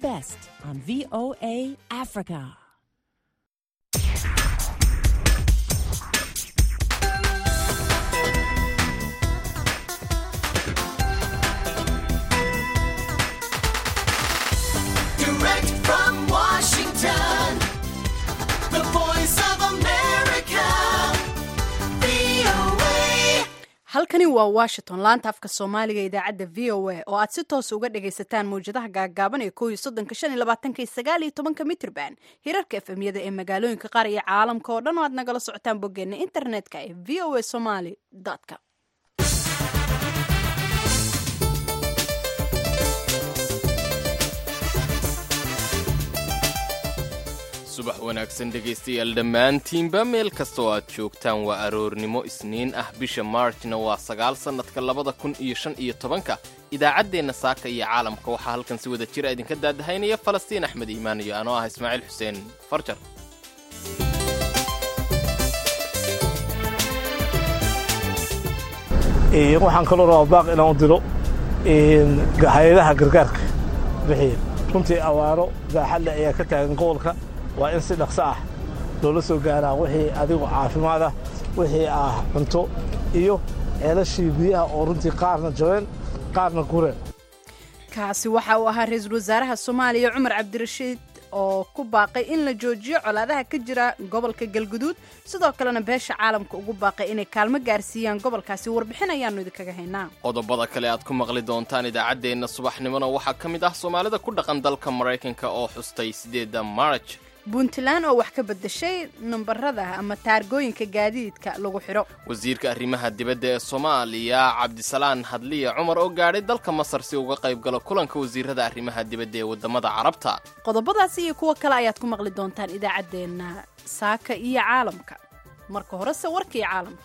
best on VOA Africa. Direct from Washington, the voice of America, VOA. halkani waa washington laanta afka soomaaliga idaacadda v o a oo aad si toos uga dhagaysataan mawjadaha gaagaaban ee ko iyo soddonka shan iyo labaatanka iyo sagaal iyo tobanka mitrban hirarka efemyada ee magaalooyinka qaar iyo caalamka oo dhan oo aad nagala socotaan boggeena internetka ee v o a somaly com subax wanaagsan dhegaystayaal dhammaantiinba meel kasta oo aad joogtaan waa aroornimo isniin ah bisha maarjna waa sagaal sannadka labada kun iyo shan iyo tobanka idaacaddeenna saaka iyo caalamka waxaa halkan si wada jira idinka daadahaynaya falastiin axmed iimaan iyo anoo ah ismaaciil xuseen farjar Ee, waxaan kaloo rabaa baaq inaan u diro een, hay-adaha gargaarka bixiya runtii awaaro baaxad leh ayaa ka taagan gobolka waa in si dhaqso ah loola soo gaaraa wixii adigu caafimaad ah wixii ah cunto iyo ceelashii biyaha oo runtii qaarna jabeen qaarna gureen kaasi waxa uu ahaa ra-iisul wasaaraha soomaaliya cumar cabdirashiid oo ku baaqay in la joojiyo colaadaha ka jira gobolka galguduud sidoo kalena beesha caalamka ugu baaqay inay kaalmo gaarsiiyaan gobolkaasi warbixin ayaanu idinkaga haynaa qodobada kale aad ku maqli doontaan idaacaddeenna subaxnimona waxaa ka mid ah soomaalida ku dhaqan dalka maraykanka oo xustay siddeedda marj puntland oo wax ka bedeshay nambarada ama taargooyinka gaadiidka lagu xidho wasiirka arrimaha dibadda ee soomaaliya cabdisalaan hadliya cumar oo gaadhay dalka masar si uga qayb galo kulanka wasiirada arrimaha dibadda ee waddamada carabta qodobadaasi iyo kuwo kale ayaad ku maqli doontaan idaacaddeenna saaka iyo caalamka marka horese warkii caalamka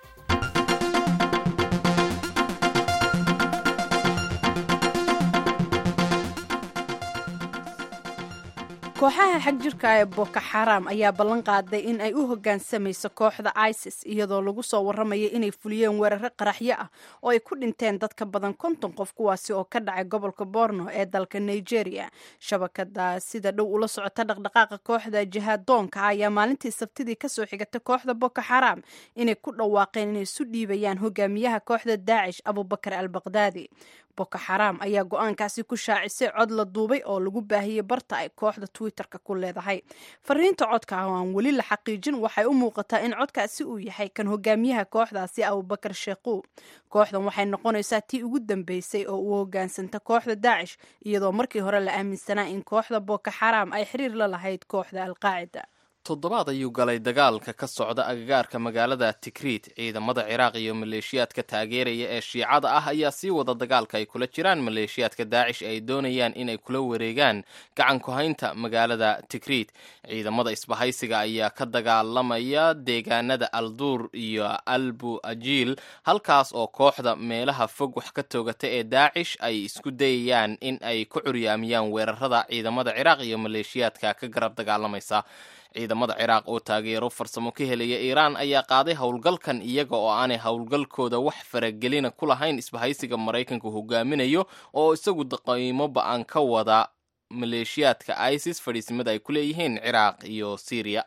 kooxaha xag jirka ee boko xaram ayaa ballan qaaday in ay u hoggaansamayso kooxda isis iyadoo lagu soo warramaya inay fuliyeen weeraro qaraxyo ah oo ay ku dhinteen dad ka badan konton qof kuwaasi oo ka dhacay gobolka borno ee dalka nigeria shabakada sida dhow ula socota dhaqdhaqaaqa kooxda jihaadoonka ah ayaa maalintii sabtidii kasoo xigatay kooxda boko xaram inay ku dhawaaqeen inay isu dhiibayaan hogaamiyaha kooxda daacish abubakar al baqdaadi boko xaram ayaa go-aankaasi ku shaacisay cod la duubay oo lagu baahiyey barta ay kooxda twitterka ku leedahay fariinta codka ah oo aan weli la xaqiijin waxay u muuqataa in codkaasi uu yahay kan hogaamiyaha kooxdaasi abubakar sheekuu kooxdan waxay noqonaysaa tii ugu dambeysay oo uu hogaansanta kooxda daacish iyadoo markii hore la aaminsanaa in kooxda boko xaram ay xiriir la lahayd kooxda alqaacida toddobaad ayuu galay dagaalka ka socda agagaarka magaalada tikriit ciidamada ciraaq iyo maleeshiyaadka taageeraya ee shiicada ah ayaa sii wada dagaalka ay kula jiraan maleeshiyaadka daacish ay doonayaan inay kula wareegaan gacan ku-haynta magaalada tikriit ciidamada isbahaysiga ayaa ka dagaalamaya deegaanada alduur iyo albu ajiil halkaas oo kooxda meelaha fog wax ka toogata ee daacish ay isku dayayaan in ay ku curyaamiyaan weerarada ciidamada ciraaq iyo maleeshiyaadka ka garab dagaalamaysa ciidamada ciraaq oo taageero farsamo ka helaya iiraan ayaa qaaday howlgalkan iyaga oo aanay howlgalkooda wax faragelina ku lahayn isbahaysiga maraykanka hogaaminayo oo isagu qiimo ba-an ka wada maleeshiyaadka isis fadhiisimada ay ku leeyihiin ciraaq iyo syriya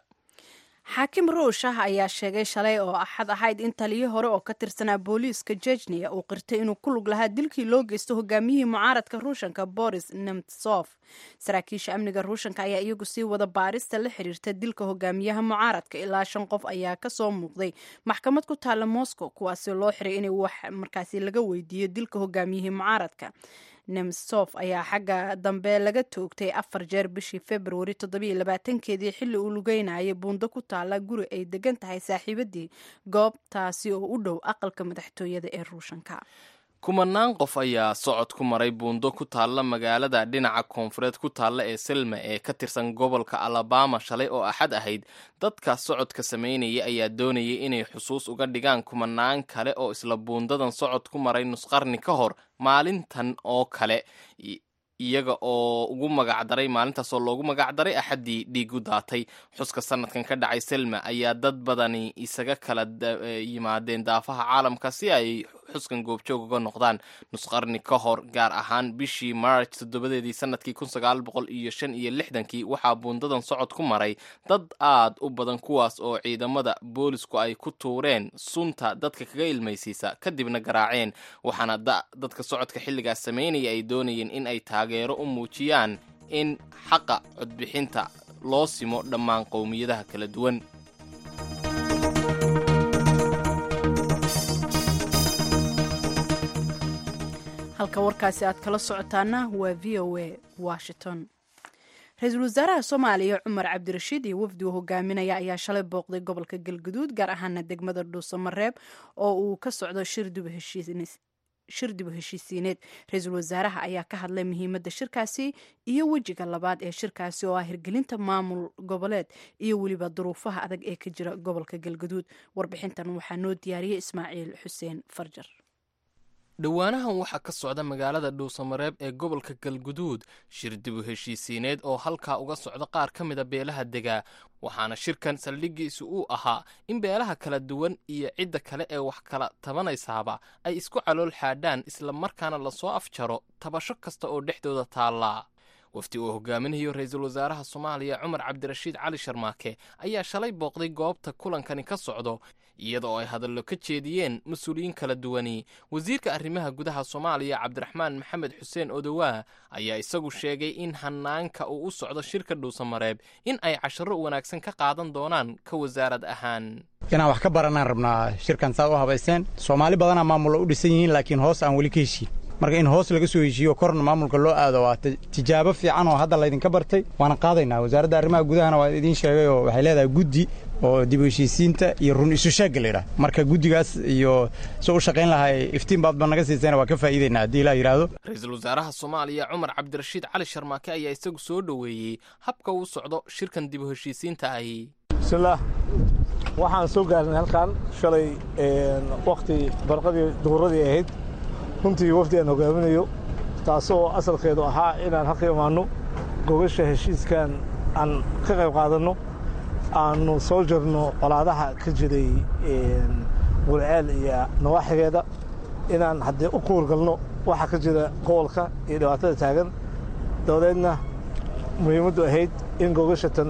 xaakim ruush ah ayaa sheegay shalay oo axad ahayd in taliyo hore oo ka tirsanaa booliiska jejniya uu qirtay inuu ku lug lahaa dilkii loo geysto hogaamiyihii mucaaradka ruushanka boris nemtsof saraakiisha amniga ruushanka ayaa iyagu sii wada baarista la xiriirta dilka hogaamiyaha mucaaradka ilaa shan qof ayaa kasoo muuqday maxkamad ku taalla moscow kuwaasi loo xiray inay wax markaasi laga weydiiyo dilka hogaamiyihii mucaaradka nemsof ayaa xagga dambe laga toogtay afar jeer bishii februari toddobiyo labaatankeedii xilli uu lugeynayay buundo ku taala guri ay degan tahay saaxiibadii goobtaasi oo u dhow aqalka madaxtooyada ee ruushanka kumanaan qof ayaa socod ku maray buundo ku taalla magaalada dhinaca koonfureed ku taalla ee selma ee ka tirsan gobolka alabama shalay oo axad ahayd dadka socodka samaynaya ayaa doonayay inay xusuus uga dhigaan kumanaan kale oo isla buundadan socod ku maray nusqarni ka hor maalintan oo kale iyaga oo ugu magacdaray maalintaasoo loogu magacdaray axaddii dhiigu daatay xuska sanadkan ka dhacay selma ayaa dad badani isaga kala yimaadeen daafaha caalamka si ay xuskan goobjoog uga noqdaan nusqarni ka hor gaar ahaan bishii march toddobadeedii sanadkii kun sagaal boqol iyo shan iyo lixdankii waxaa buundadan socod ku maray dad aad u badan kuwaas oo ciidamada boolisku ay ku tuureen sunta dadka kaga ilmaysiisa kadibna garaaceen waxaana dadka socodka xilligaas samaynaya ay doonayeen in ay taageero u muujiyaan in xaqa codbixinta loo simo dhammaan qowmiyadaha kala duwan halka warkaasi aad kala socotaana waa v o a washington ra-iisul wasaaraha soomaaliya cumar cabdirashiid iyo wafdi uu hogaaminaya ayaa shalay booqday gobolka galguduud gaar ahaana degmada dhuusamareeb oo uu ka socdo shir dib u heshiisiineed ra-iisul wasaaraha ayaa ka hadlay muhiimadda shirkaasi iyo wejiga labaad ee shirkaasi oo ah hirgelinta maamul goboleed iyo weliba duruufaha adag ee ka jira gobolka galguduud warbixintan waxaa noo diyaariyey ismaaciil xuseen farjar dhowaanahan waxaa ka socda magaalada dhuusamareeb ee gobolka galguduud shir dib u heshiisiineed oo halkaa uga socda qaar ka mida beelaha degaa waxaana shirkan saldhigiisu uu ahaa in beelaha kala duwan iyo cidda kale ee wax kala tabanaysaaba ay isku calool xaadhaan isla markaana lasoo afjaro tabasho kasta oo dhexdooda taallaa wafdi uu hogaaminayo ra-iisul wasaaraha soomaaliya cumar cabdirashiid cali sharmaake ayaa shalay booqday goobta kulankani ka socdo iyada oo ay hadallo ka jeediyeen mas-uuliyiin kala duwani wasiirka arrimaha gudaha soomaaliya cabdiraxmaan maxamed xuseen odowaa ayaa isagu sheegay in hanaanka uu u socdo shirka dhuusamareeb in ay casharo wanaagsan ka qaadan doonaan ka wasaarad ahaan inaan wax ka baranaan rabnaa shirkan saad u habaysteen soomaali badanaa maamulla u dhisan yihiin laakiin hoos aan weli ka heshiin marka in hoos laga soo heshiiyo korna maamulka loo aado waa tijaabo fiican oo hadda laydinka bartay waana qaadaynaa wasaaradda arrimaha gudahana waa idiin sheegay oo waxay leedahay guddi oo dib u heshiisiinta iyo run isu sheegga laydhaah marka guddigaas iyo soo u shaqayn lahay iftiin baadba naga siisayna waa ka faa'iidaynaa haddii ilaa yidhaahdo ra-iisul wasaaraha soomaaliya cumar cabdirashiid cali sharmaake ayaa isagu soo dhoweeyey habka uu socdo shirkan dib u heshiisiinta ahi bismillaah waxaan soo gaarnay halkan shalay wakhti barqadii duhuradii ahayd runtii wafdi aan hogaaminayo taasoo asalkeedu ahaa inaan halka imaanno gogasha heshiiskan aan ka qayb qaadanno aannu soo jarno colaadaha ka jiray gulceel iyo nawaaxigeeda inaan haddee u kuurgalno waxa ka jira gobolka iyo dhibaatada taagan dabadeedna muhiimaddu ahayd in gogashatan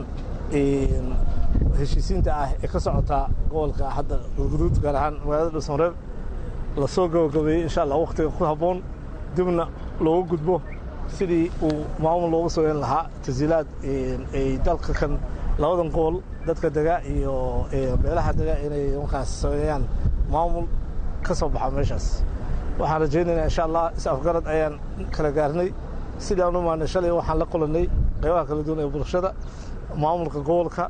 heshiisiinta ah ee ka socotaa gobolka hadda galguduud gaar ahaan magaalada dhuusamareeb la soo gabagabeeyey insha allah wakhtiga ku habboon dibna looga gudbo sidii uu maamul looga sooyan lahaa tasiilaad ay dalka kan labadan gobol dadka dega iyo beelaha dega inay markaas sameeyaan maamul ka soo baxa meeshaas waxaan rajaynaynaa insha allah is afgarad ayaan kala gaarnay sidii aan u maanay shalay waxaan la kulannay qaybaha kala duwan ee bulshada maamulka gobolka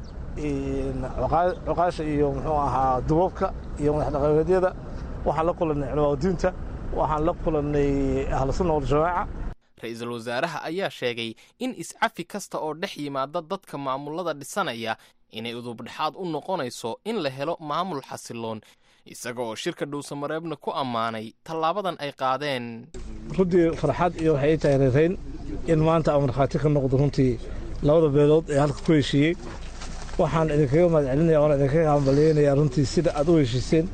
cuqaasha iyo muxuu ahaa duboobka iyo madax dhaqameedyada waxaan la kulannay culamaadiinta waxaan la kulannay ahlusunna waljamaaca ra-iisul wasaaraha ayaa sheegay in iscafi kasta oo dhex yimaada dadka maamulada dhisanaya inay udubdhexaad u noqonayso in la helo maamul xasiloon isaga oo shirka dhuusamareebna ku ammaanay tallaabadan ay qaadeen runtii farxad iyo waxay ii tahay reerayn in maanta aan markhaati ka noqdo runtii labada beelood ee halka ku heshiiyey waxaan idinkaga mahad celinaya oona idinkaga hambalyeynaya runtii sida aad u heshiiseen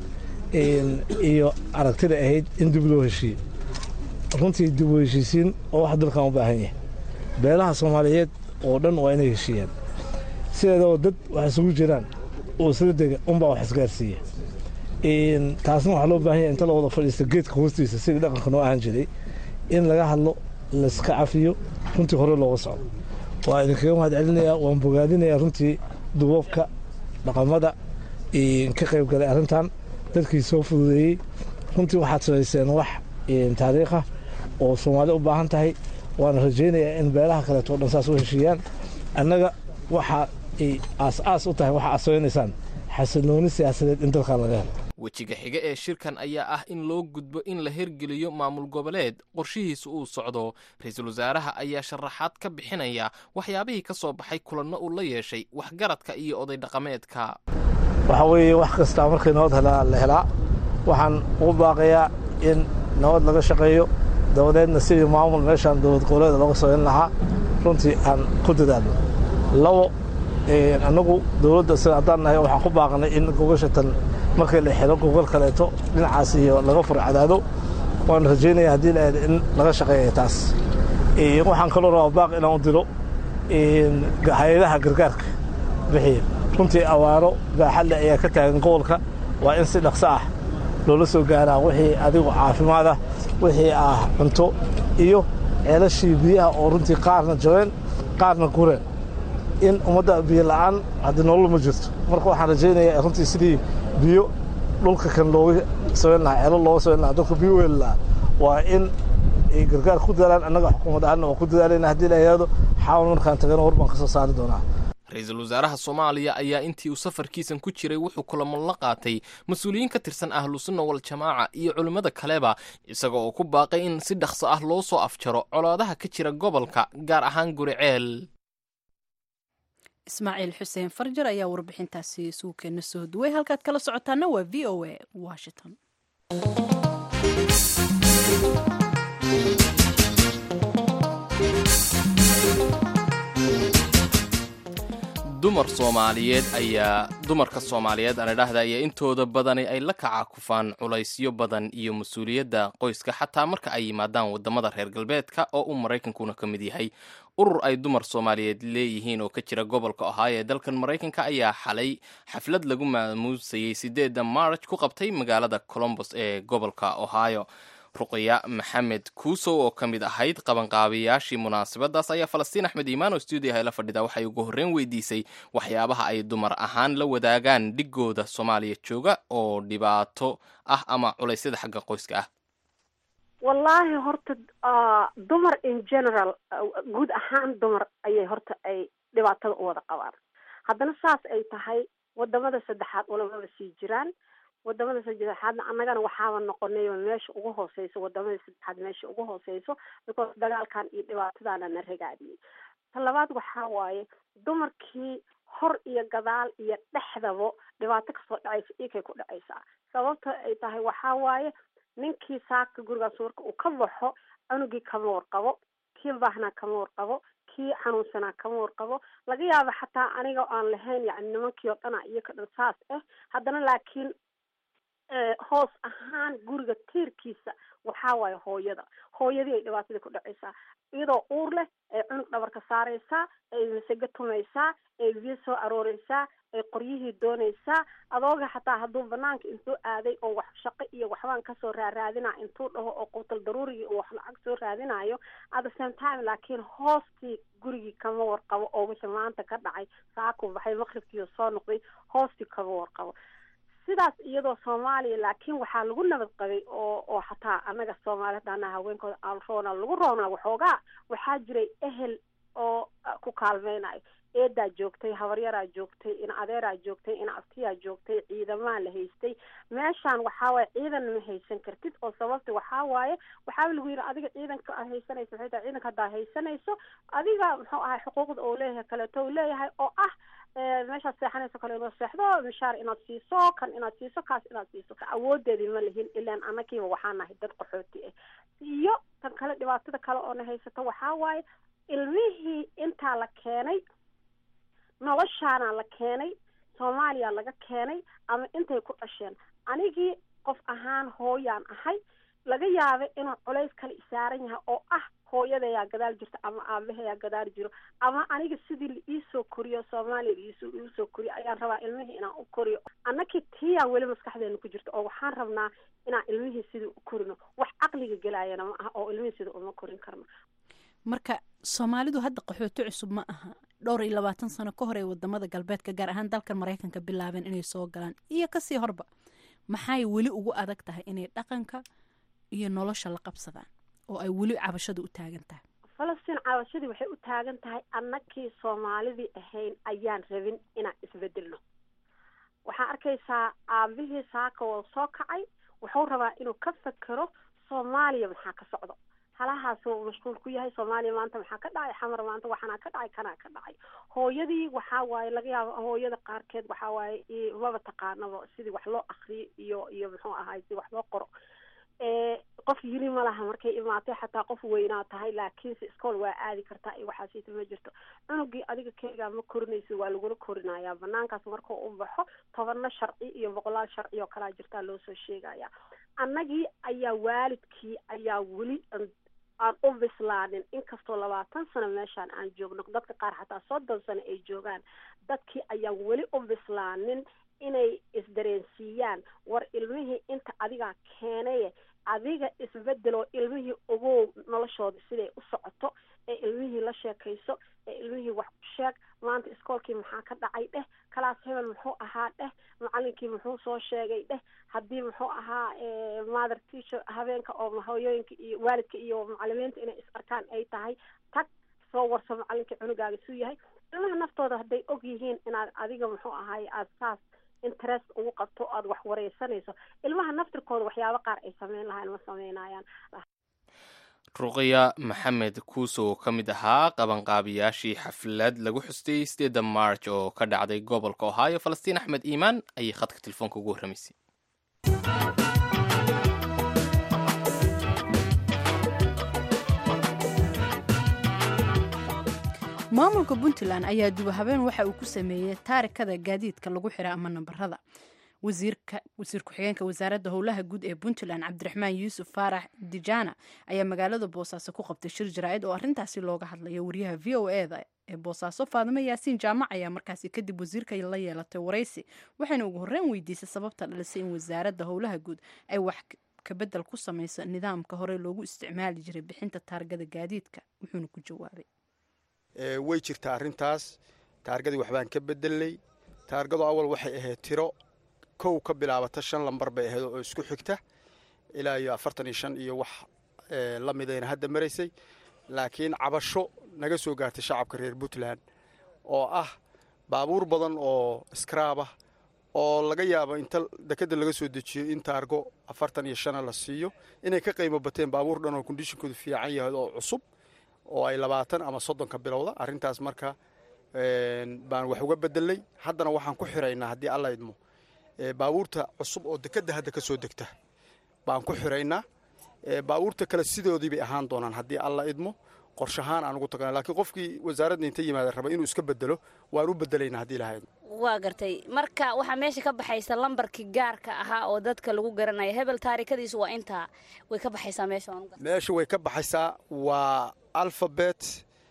iyo aragtida ahayd in dib loo heshiiye runtii dib u heshiisiin oo wax dalkan u baahan yahay beelaha soomaaliyeed oo dhan waa inay heshiiyaan sideedaba dad wax isugu jiraan oo isla dega unbaa wax isgaarsiiya taasna waxaa loo baahan yahay inta la wada fadhiista geedka hoostiisa sidii dhaqanka noo ahaan jiray in laga hadlo layska cafiyo runtii hore looga socdo waa idinkaga mahad celinayaa waan bogaadinayaa runtii duboobka dhaqamada ka qayb galay arrintan dadkii soo fududeeyey runtii waxaad samayseen wax taariikha oo soomaali u baahan tahay waana rajaynayaa in beelaha kaleeto o dhan saas u heshiiyaan annaga waxa ay aas-aas u tahay waxa aad samaynaysaan xasilooni siyaasadeed in dalkan laga helo wejiga xiga ee shirkan ayaa ah in loo gudbo in la hirgeliyo maamul goboleed qorshihiisa uu socdo ra-iisul wasaaraha ayaa sharaxaad ka bixinaya waxyaabihii ka soo baxay kulanno uu la yeeshay waxgaradka iyo oday dhaqameedka waxaa weeye wax kastaa markii nabad helaa la helaa waxaan ugu baaqayaa in nabad laga shaqeeyo dabadeedna sidii maamul meeshaan dowlad goboleeda looga sooyan lahaa runtii aan ku dadaalno labo annagu dowladda sida haddaan nahay waxaan ku baaqnay in gogashatan markii la xiro gogol kaleeto dhinacaas iyo laga furo cadaado waan rajaynaya haddii la in laga shaqeeya taas waxaan kaloo rabaa baaq inaan u diro hay-adaha gargaarka bixiya runtii awaaro baaxadle ayaa ka taagan gobolka waa in si dhaqso ah loola soo gaaraa wixii adigu caafimaad ah wixii ah cunto iyo ceelashii biyaha oo runtii qaarna jabeen qaarna gureen in ummadda biyo la'aan haddii nolol ma jirto marka waxaan rajaynayaa runtii sidii biyo dhulka kan looga samayn lahaa ceelo looga samayn lahaa dadka biyo weeli lahaa waa in ay gargaar ku dadaalaan annaga xukuumad ahaanna waa ku dadaalayna haddii la yidhaahdo xaawan markaan tagana war baan ka soo saari doonaa ra-iisul wasaaraha soomaaliya ayaa intii uu safarkiisan ku jiray wuxuu kulamo la qaatay mas-uuliyiin ka tirsan ahlusunna waljamaaca iyo culimmada kaleba isaga oo ku baaqay in si dhaqso ah loo soo afjaro colaadaha ka jira gobolka gaar ahaan guriceel ismaaciil xuseen farjar ayaa warbixintaasi suukeena soo duway halkaad kala socotaana waa v o a washington dumar soomaaliyeed ayaa dumarka soomaaliyeed aan idhaahda ayaa intooda badani ay la kacakufaan culaysyo badan iyo mas-uuliyadda qoyska xataa marka ay yimaadaan wadamada reer galbeedka oo uu maraykankuna ka mid yahay urur ay dumar soomaaliyeed leeyihiin oo ka jira gobolka ohio ee dalkan maraykanka ayaa xalay xaflad lagu maamuusayey sideedda march ku qabtay magaalada colombos ee gobolka ohio ruqya maxamed kuusow oo ka mid ahayd qabanqaabiyaashii munaasabadaas ayaa falastiin axmed iimaan oo stuudiyaha la fadhida waxay ugu horreyn weydiisay waxyaabaha ay dumar ahaan la wadaagaan dhigooda soomaaliya jooga oo dhibaato ah ama culaysyada xagga qoyska ah wallaahi horta dumar in general guud ahaan dumar ayay horta ay dhibaatada u wada qabaan haddana saas ay tahay wadamada saddexaad ulamaba sii jiraan wadamada saddexaadna annagana waxaaba noqonay meesha ugu hooseyso wadamada saddexaad meesha ugu hooseyso because dagaalkan iyo dhibaatadaana na ragaadiyey ta labaad waxaa waaye dumarkii hor iyo gadaal iyo dhexdaba dhibaato kasoo dhacaysa ikay ku dhacaysaa sababta ay tahay waxaa waaye ninkii saaka gurigaas marka uu ka baxo cunugii kama warqabo kii baahnaa kama warqabo kii xanuunsanaa kama warqabo laga yaaba xataa aniga aan lahayn yani nimankii oo dhana iyo ka dhan saas ah haddana laakiin hoos ahaan guriga tiirkiisa waxaa waaye hooyada hooyadii ay dhibaatadii ku dhacaysaa iyadoo uur leh ay cunug dhabarka saaraysaa ay masego tumaysaa ay biyo soo arooreysaa ay qoryihii doonaysaa adooga xataa hadduu banaanka intuu aaday oo wax shaqo iyo waxbaan kasoo raaraadina intuu dhaho oo quutal daruurigii uu wax lacag soo raadinayo at the same time laakiin hoostii gurigii kama warqabo oo wixii maanta ka dhacay saakuu baxay maqribkiioo soo noqday hoostii kama warqabo sidaas iyadoo soomaaliya laakiin waxaa lagu nabad qabay oo oo xataa annaga soomaali hadaana haweenkooda aan roona lagu roonaa waxoogaa waxaa jiray ehel oo ku kaalmeynayo eedaa joogtay habaryaraa joogtay in adeeraa joogtay in abtiyaa joogtay ciidamaa la haystay meeshaan waxaa waaye ciidan ma haysan kartid oo sababta waxaa waaye waxaaba lagu yidhi adiga ciidanka aad haysanayso maxay tahay ciidanka haddaa haysanayso adiga muxuu ahay xuquuqda oo leeyahay kaleeto uu leeyahay oo ah meeshaad seexanayso kale inaad seexdo mishaar inaad siiso kan inaad siiso kaas inaad siiso awoodeedii ma lihin ilaan anagiiba waxaa nahay dad qaxooti ah iyo tan kale dhibaatada kale oo na haysato waxaa waaye ilmihii intaa la keenay noloshaana la keenay soomaaliya laga keenay ama intay ku dhasheen anigii qof ahaan hooyaan ahay laga yaaba inuu culays kale isaaran yahay oo ah hooyadayaa gadaal jirta ama aabahayaa gadaal jiro ama aniga sidii la iisoo koriyo soomaaliya laiisoo iisoo koriyo ayaan rabaa ilmihii inaan u koriyo annakii tiyaan weli maskaxdeena ku jirta oo waxaan rabnaa inaan ilmihii sidii u korino wax caqliga gelaayana ma aha oo ilmihii sidii uma korin karno marka soomaalidu hadda qaxooti cusub ma aha dhowr iyo labaatan sano ka hor ee wadamada galbeedka gaar ahaan dalkan maraykanka bilaabeen inay soo galaan iyo kasii horba maxay weli ugu adag tahay inay dhaqanka iyo nolosha la qabsadaan oo ay weli cabashadu u taagan tahay falastiin cabashadii waxay u taagan tahay annakii soomaalidii ahayn ayaan rabin inaan isbedelno waxaa arkaysaa aabihii saaka oo soo kacay wuxuu rabaa inuu ka fekero soomaaliya maxaa ka socdo halahaasuu mashquul ku yahay soomaaliya maanta maxaa ka dhacay xamar maanta waxanaa ka dhacay kanaa ka dhacay hooyadii waxaa waaye laga yaabo hooyada qaarkeed waxaa waaye maba taqaanaba sidii wax loo akriyo iyo iyo muxuu ahaay si wax loo qoro qof yiri ma laha markay imaatay xataa qof weynaa tahay laakiinse iskool waa aadi kartaa iyo waxaasiita ma jirto cunugii adiga keligaa ma korinaysa waa lagula korinayaa banaankaas markuu u baxo tobanna sharci iyo boqolaal sharci oo kalaa jirtaa loo soo sheegaya annagii ayaa waalidkii ayaa weli aan u bislaanin inkastoo labaatan sano meeshaan aan joogno dadka qaar xataa soddon sano ay joogaan dadkii ayaan weli u bislaanin inay isdareensiiyaan war ilmihii inta adigaa keenaye adiga isbedeloo ilmihii ogow noloshooda siday u socoto ee ilmihii la sheekayso ee ilmihii wax ku sheeg maanta iskoolkii maxaa ka dhacay dheh kalaas hebel muxuu ahaa dheh macalinkii muxuu soo sheegay dheh haddii muxuu ahaa mother teacher habeenka oo hooyooyinka iyo waalidka iyo macalimiinta inay is arkaan ay tahay tag soo warso macalinkii cunugaaga suu yahay ilmaha naftooda hadday og yihiin inaad adiga muxuu ahaay aada saas interest ugu qabto aada wax wareysanayso ilmaha naftirkooda waxyaabo qaar ay sameyn lahaan ma sameynayaan ruqya maxamed kuuso oo ka mid ahaa qabanqaabiyaashii xaflad lagu xustay sideedda march oo ka dhacday gobolka ohio falastiin axmed iimaan ayay khadka telefoonka ugu warramaysay maamulka puntland ayaa duba habeen waxa uu ku sameeyey taarikada gaadiidka lagu xira ama nambarada wasiir ku-xigeenka wasaaradda howlaha guud ee puntland cabdiraxmaan yuusuf faarax dijana ayaa magaalada boosaaso ku qabtay shir jaraa'id oo arrintaasi looga hadlayo wariyaha v o eda ee boosaaso faadimo yaasiin jaamac ayaa markaasi kadib wasiirka la yeelatay waraysi waxayna ugu horreyn weydiisay sababta dhalisay in wasaaradda howlaha guud ay wax kabedel ku samayso nidaamka hore loogu isticmaali jiray bixinta taargada gaadiidka wuxuuna ku jawaabay way jirtaa arrintaas taargadii waxbaan ka bedelnay taargadu awal waxay ahayd tiro kow ka bilaabata shan lambar bay ahayd oo isku xigta ilaa iyo afartan iyo shan iyo wax la midayna hadda maraysay laakiin cabasho naga soo gaartay shacabka reer puntland oo ah baabuur badan oo skraabah oo laga yaabo inta dekeda laga soo dejiyo in taargo afartan iyo shana la siiyo inay ka qiimo bateen baabuur dhan oo kondishinkoodu fiican yahay oo cusub oo ay labaatan ama soddonka bilowda arrintaas marka baan wax uga bedelnay haddana waxaan ku xiraynaa haddii alla idmo baabuurta cusub oo dekedda hadda ka soo degta baan ku xiraynaa baabuurta kale sidoodii bay ahaan doonaan haddii alla idmo qorshahaan aan ugu tagna lakiin qofkii wasaaradda inta yimaada raba inuu iska bedelo waan u bedelaynaa haddii laha idmo waa gartay marka waxaa meesha ka baxaysa lambarkii gaarka ahaa oo dadka lagu garanaya hebel taarikadiisu waa intaa way ka baxaysaa meesha meesha way ka baxaysaa waa alfabet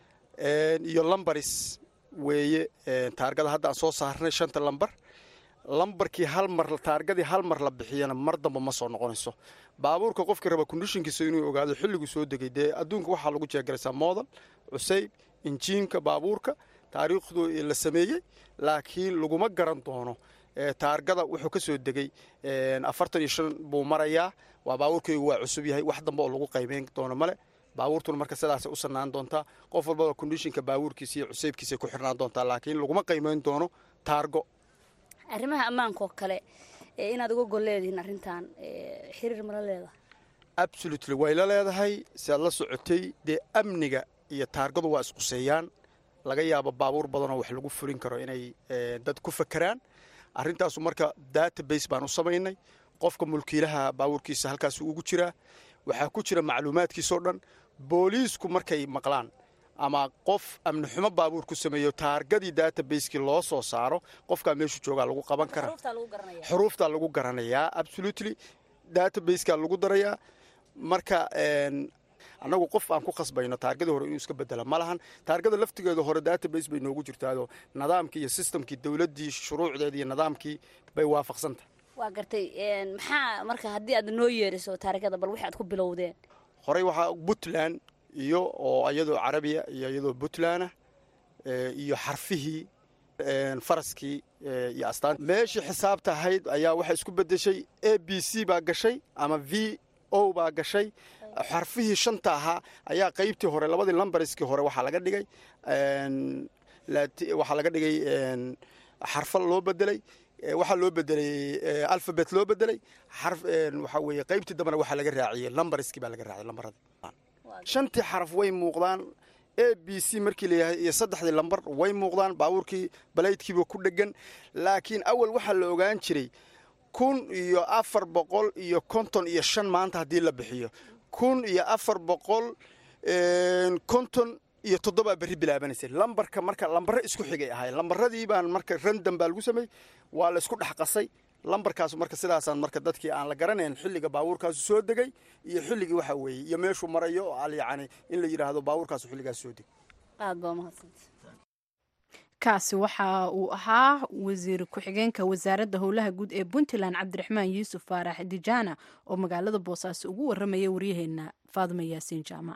iyo lambaris weeye taargada hadda aan soo saarnay shanta lambar lambarkii hal mar taargadii hal mar la bixiyana mar damba ma soo noqonayso baabuurka qofkii raba kondishinkiisa inuu ogaado xilliguu soo degay dee adduunka waxaa lagu jeegaraysaa moodan cusayb injiinka baabuurka taariikhdu la sameeyey laakiin laguma garan doono taargada wuxuu ka soo degay afartan iyo shan buu marayaa waa baabuurkaygu waa cusub yahay wax dambe oo lagu qaymeyn doono male baabuurtuna marka sidaasay u sanaan doontaa qof walbaba kondishinka baabuurkiisa iyo cusaybkiisay ku xirnaan doontaa laakiin laguma qaymeyn doono taargo arrimaha ammaanka oo kale inaad uga gol leedihiin arrintan xiriir mala leedahay absolutely way la leedahay si aad la socotay dee amniga iyo taargadu waa isquseeyaan laga yaabo baabuur badanoo wax lagu fulin karo inay dad ku fakeraan arrintaasu marka database baan u samaynay qofka mulkiilaha baabuurkiisa halkaas ugu jiraa waxaa ku jira macluumaadkiisoo dhan booliisku markay maqlaan ama qof amni xumo baabuur ku sameeyo taargadii databaseki loo soo saaro qofkaa meeshu joogaa lagu qaban karaa xuruuftaa lagu garanayaa absolutely databasekaa lagu darayaa marka annagu qof aan ku khasbayno taargadii hore inuu iska bedela ma lahan taargada laftigeeda hore database bay noogu jirtaado nidaamkii iyo sistamkii dowladdii shuruucdeeda iyo nidaamkii bay waafaqsantahay waa gartay maxaa marka haddii aad noo yeeriso taarikada bal wixi aad ku bilowdeen horey waxaa puntland iyo oo iyadoo carabiya iyo iyadoo puntlandah iyo xarfihii faraskii iyo astaan meeshii xisaabta ahayd ayaa waxay isku bedeshay a b c baa gashay ama v o baa gashay xarfihii shanta ahaa ayaa qaybtii hore labadii lambarskii hore waxaa laga dhigay waxaa laga dhigay xarfa loo bedelay waxaa loo bedelay alfabet loo bedelay waxaa weeye qaybtii dambena waxaa laga raaciyey lambarskii baa laga raaciyay lambaradii shantii xaraf way muuqdaan a b c markii layahay iyo saddexdii lambar way muuqdaan baabuurkii balaydkiiba ku dhegan laakiin awal waxaa la ogaan jiray kun iyo afar boqol iyo konton iyo shan maanta haddii la bixiyo kun iyo afar boqol konton iyo toddobaa berri bilaabanaysay lambarka marka lambare isku xigay ahay lambaradii baan marka random baa lagu sameeyey waa la isku dhex qasay lambarkaas marka sidaasaan marka dadkii aan la garanayn xilliga baabuurkaasu soo degay iyo xilligii waxa weeye iyo meeshuu marayo oo al yacni in la yidhaahdo baabuurkaasu xilligaas soo degay aad baa umahadsanta kaasi waxa uu ahaa wasiir ku-xigeenka wasaaradda howlaha guud ee puntland cabdiraxmaan yuusuf faarax dijaana oo magaalada boosaaso ugu waramaya waryaheena faadima yaasiin jaamac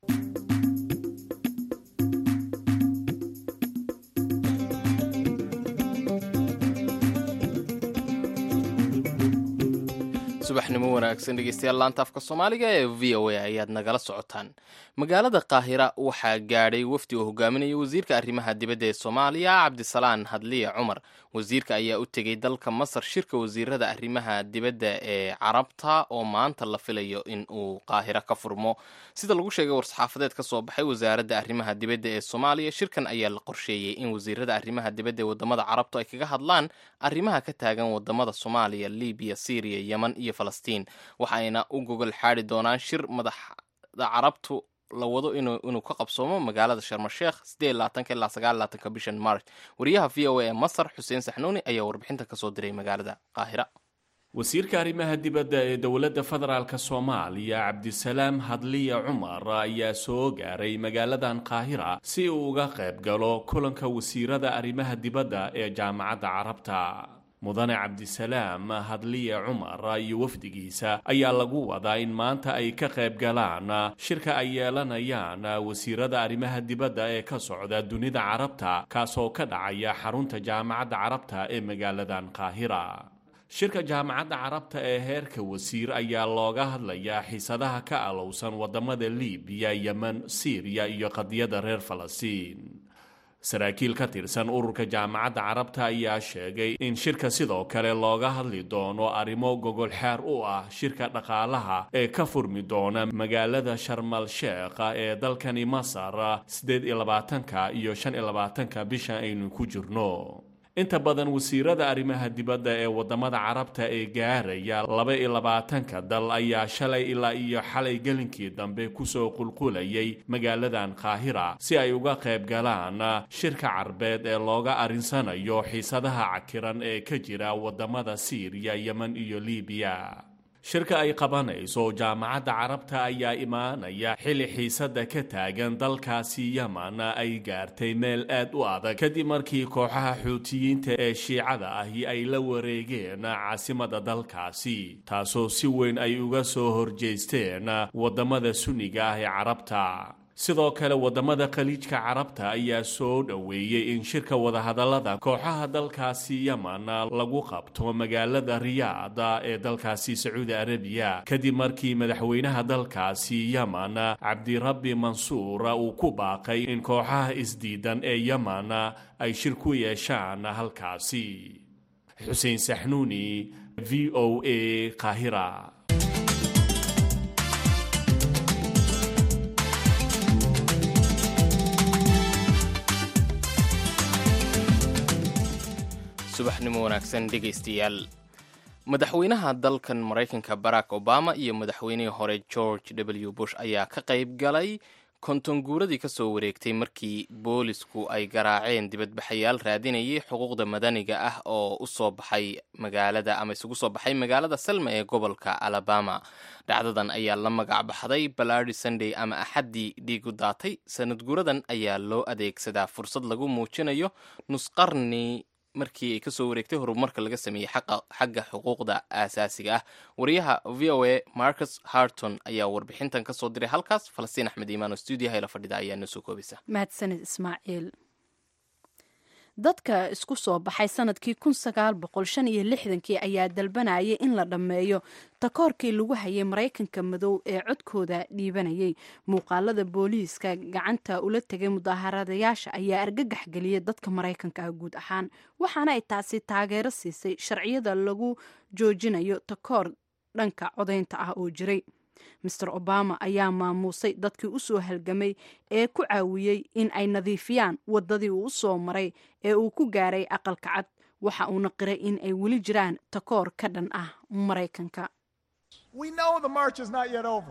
subaxnimo wanaagsan dhegeystayaal laanta afka soomaaliga ee v o a ayaad nagala socotaan magaalada qaahira waxaa gaadhay wafdi oo hogaaminaya wasiirka arrimaha dibadda ee soomaaliya cabdisalaan hadliya cumar wasiirka ayaa u tegey dalka masar shirka wasiirada arrimaha dibadda ee carabta oo maanta la filayo in uu qaahira ka furmo sida lagu sheegay war-saxaafadeed ka soo baxay wasaaradda arrimaha dibadda ee soomaaliya shirkan ayaa la qorsheeyey in wasiirada arrimaha dibadda ee wadamada carabtu ay kaga hadlaan arrimaha ka taagan wadamada soomaaliya libiya syriya yeman iyo falastiin waxayna u gogol xaadi doonaan shir madaxda carabtu la wado inuu ka qabsoomo magaalada sharmasheekh ilaa sagaalaatanka bishan march wariyaha v o a ee masar xuseen saxnuuni ayaa warbixinta kasoo diray magaalada qaahira wasiirka arrimaha dibadda ee dowladda federaalk soomaaliya cabdisalaam hadliya cumar ayaa soo gaaray magaaladan qaahira si uu uga qayb galo kulanka wasiirada arrimaha dibadda ee jaamacadda carabta mudane cabdisalaam hadliye cumar iyo wafdigiisa ayaa lagu wadaa in maanta ay ka qayb galaan shirka ay yeelanayaan wasiirada arrimaha dibadda ee ka socda dunida carabta kaasoo ka dhacaya xarunta jaamacadda carabta ee magaaladan qaahira shirka jaamacadda carabta ee heerka wasiir ayaa looga hadlayaa xiisadaha ka alowsan wadamada libiya yemen siiriya iyo qadiyadda reer falastiin saraakiil ka tirsan ururka jaamacadda carabta ayaa sheegay in shirka sidoo kale looga hadli doono arrimo gogol xeer u ah shirka dhaqaalaha ee ka furmi doona magaalada sharmal sheekha ee dalkani masar siddeed iyo labaatanka iyo shan iyo labaatanka bisha aynu ku jirno inta badan wasiirada arrimaha dibadda ee wadamada carabta ee gaaraya laba iyo labaatanka dal ayaa shalay ilaa iyo xalay gelinkii dambe kusoo qulqulayay magaaladan qaahira si ay uga qayb galaan shirka carbeed ee looga arinsanayo xiisadaha cakiran ee ka jira wadamada siiriya yemen iyo libiya shirka ay qabanayso jaamacadda carabta ayaa imaanaya xilli xiisada ka taagan dalkaasi yeman ay gaartay meel aad u adag kadib markii kooxaha xuutiyiinta ee shiicada ahi ay la wareegeen caasimada dalkaasi taasoo si weyn ay uga soo horjeesteen wadamada sunniga ah ee carabta sidoo kale wadamada khaliijka carabta ayaa soo dhoweeyey in shirka wadahadallada kooxaha dalkaasi yeman lagu qabto magaalada riyaada ee dalkaasi sacuudi arabiya kadib markii madaxweynaha dalkaasi yeman cabdirabbi mansuur uu ku baaqay in kooxaha isdiidan ee yeman ay shir ku yeeshaan halkaasi xuseen saxnuuni v o a qaahira subaxnimo wanaagsan dhegaystayaal madaxweynaha dalkan maraykanka barack obama iyo madaxweynihii hore george w bush ayaa ka qayb galay konton guuradii ka soo wareegtay markii boolisku ay garaaceen dibadbaxayaal raadinayay xuquuqda madaniga ah oo u soo baxay magaalada ama isugu soo baxay magaalada selma ee gobolka alabama dhacdadan ayaa la magac baxday balardi sunday ama axaddii dhiigu daatay sanad guuradan ayaa loo adeegsadaa fursad lagu muujinayo nusqarni markii ay kasoo wareegtay horumarka laga sameeyey xagga xuquuqda aasaasiga ah wariyaha v o a marcus harton ayaa warbixintan kasoo diray halkaas falastiin axmed iimaan oo stuudiyaha la fadhida ayaa noo soo koobaysa mahadsanid ismaaciil dadka isku soo baxay sanadkii kun sagaal boqol shan iyo lixdankii ayaa dalbanayay in la dhammeeyo takoorkii lagu hayay maraykanka madow ee codkooda dhiibanayay muuqaalada booliiska gacanta ula tegay mudaharadayaasha ayaa argagax geliyay dadka maraykanka ah guud ahaan waxaana ay taasi taageero siisay sharciyada lagu joojinayo takoor dhanka codaynta ah oo jiray master obama ayaa maamuusay dadkii u soo halgamay ee ku caawiyey in ay nadiifiyaan waddadii uu u soo maray ee uu ku gaaray aqalka cad waxa uuna qiray in ay weli jiraan takoor ka dhan ah maraykanka We know the march is not yet over.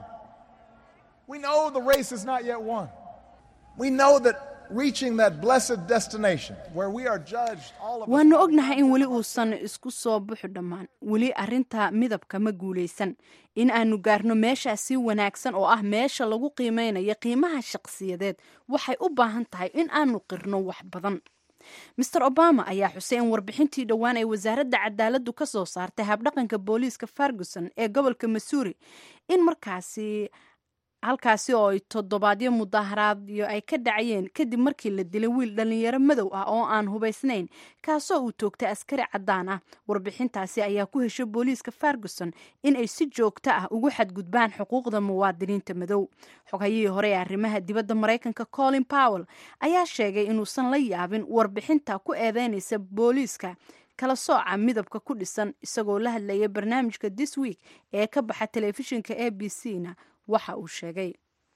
We know the race is not yet won. We know that reaching that blessed destination where we are judged all of us waanu ognahay in weli uusan isku soo buxu dhammaan weli arrinta midabka ma guulaysan in aanu gaarno meeshaa si wanaagsan oo ah meesha lagu qiimeynayo qiimaha shaqsiyadeed waxay u baahan tahay in aanu qirno wax badan master obama ayaa xusay in warbixintii dhowaan ay wasaaradda cadaaladdu ka soo saartay habdhaqanka booliiska ferguson ee gobolka missouri in markaasi halkaasi oo ay toddobaadyo mudaaharaadyo ay ka dhacayeen kadib markii la dilay wiil dhallinyaro madow ah oo aan hubaysnayn kaasoo uu toogtay askari caddaan ah warbixintaasi ayaa ku heshay booliiska ferguson in ay si joogto ah ugu xadgudbaan xuquuqda muwaadiniinta madow xogayihii hore ee arrimaha dibadda maraykanka colin powell ayaa sheegay inuusan la yaabin warbixinta ku eedeynaysa booliiska kala sooca midabka ku dhisan isagoo la hadlaya barnaamijka this week ee ka baxa telefishinka a b c na waxa uu sheegay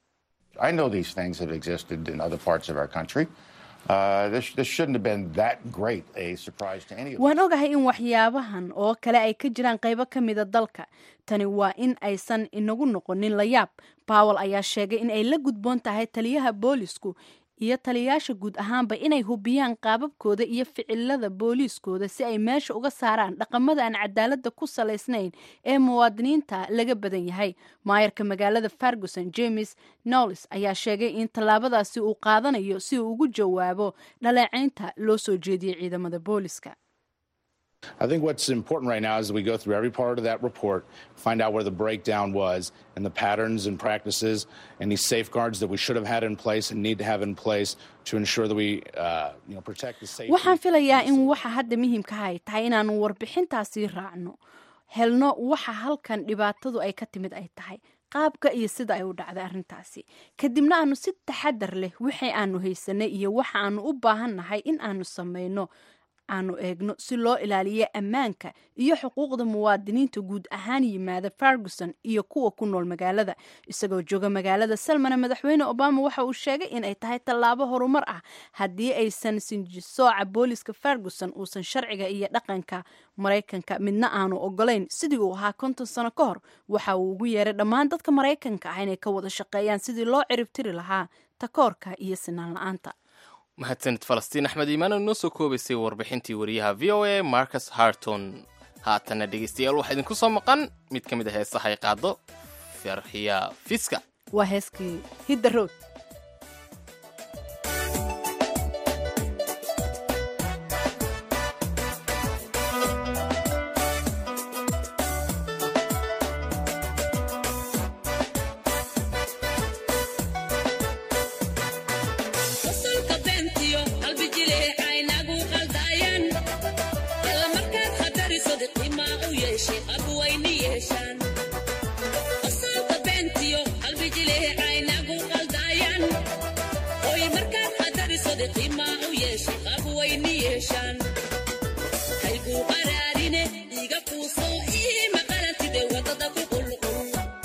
I know these things have existed in other parts of our country. Uh, this, this shouldn't have been that great a surprise to any of us. waan ogahay in waxyaabahan oo kale ay ka jiraan qaybo ka mida dalka tani waa in aysan inagu noqonin la yaab bawel ayaa sheegay in ay la gudboon tahay taliyaha boolisku iyo taliyayaasha guud ahaanba inay hubiyaan qaababkooda iyo ficilada booliiskooda si ay meesha uga saaraan dhaqamada aan cadaaladda ku salaysnayn ee muwaadiniinta laga badan yahay maayarka magaalada ferguson james knowles ayaa sheegay in tallaabadaasi uu qaadanayo si uu ugu jawaabo dhaleecaynta loo soo jeediyey ciidamada booliska I think what's important right now is that we go through every part of that report, find out where the breakdown was, and the patterns and practices, and these safeguards that we should have had in place and need to have in place to ensure that we, uh, you know, protect the safety. waxaan filayaa in waxa hadda muhiimka ay tahay inaanu warbixintaasi raacno helno waxa halkan dhibaatadu ay ka timid ay tahay qaabka iyo sida ay u dhacday arrintaasi kadibna aanu si taxadar leh wixii aanu haysanay iyo waxa aanu u baahannahay in aanu samayno aanu eegno si loo ilaaliyo ammaanka iyo xuquuqda muwaadiniinta guud ahaan yimaada ferguson iyo kuwa ku nool magaalada isagoo jooga magaalada salmana madaxweyne obama waxa uu sheegay in ay tahay tallaabo horumar ah haddii aysan sinjisooca booliska ferguson uusan sharciga iyo dhaqanka maraykanka midna aanu ogolayn sidii uu ahaa konton sano ka hor waxa uu ugu yeeray dhammaan dadka maraykanka ah inay ka wada shaqeeyaan sidii loo ciribtiri lahaa takoorka iyo sinaan la-aanta mahadsanid falastiin axmed iimaan oo inoo soo koobaysay warbixintii wariyaha v o a marcus harton haatana dhegaystayaal waxaa idinku soo maqan mid ka mid a heesaha ay qaado farxiya fiska waa heeskii hidda road Qosolka beentiyo qalbi jileecay nagu qaldayaan alla markaad khadariso qiimaa u yeeshay abwayni yeeshaan qosolka beentiyo qalbi jileecay nagu qaldayaan oy markaad khadariso qiimaa u yeeshay abwayni yeeshaan hayguu qaraarine iga kuuso ii maqalantide wadada ku qulqul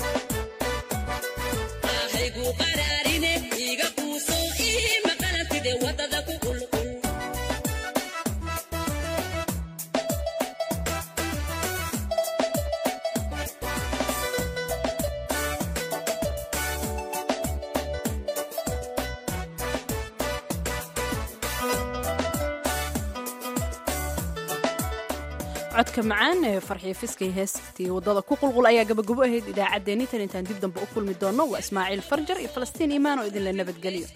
hayguu qaraarine iga kuuso ii maqalantide wadada ku qulqul codka macaan ee farxiyo fiskay heestii wadada ku qulqul ayaa gabagabo ahayd idaacaddeenni tan intaan dib dambe u kulmi doonno waa ismaaciil farjar iyo falastiin iimaan oo idinla nabadgeliyo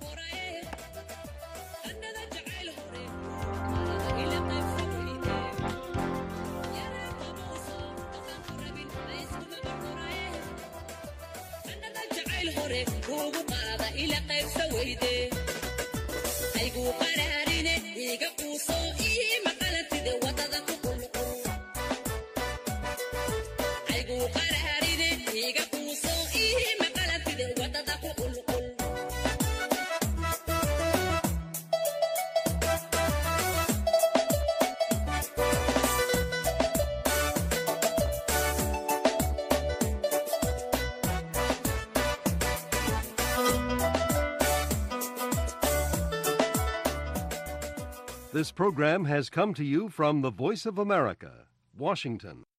jacayl hore kuugu qaada ila qaybsa weyde hayguu qaraarine iga quuso ii maqalantide wadada ku qulqul hayguu qaraarine iga quuso ii maqalantide wadada ku qulqul This program has come to you from the Voice of America, Washington.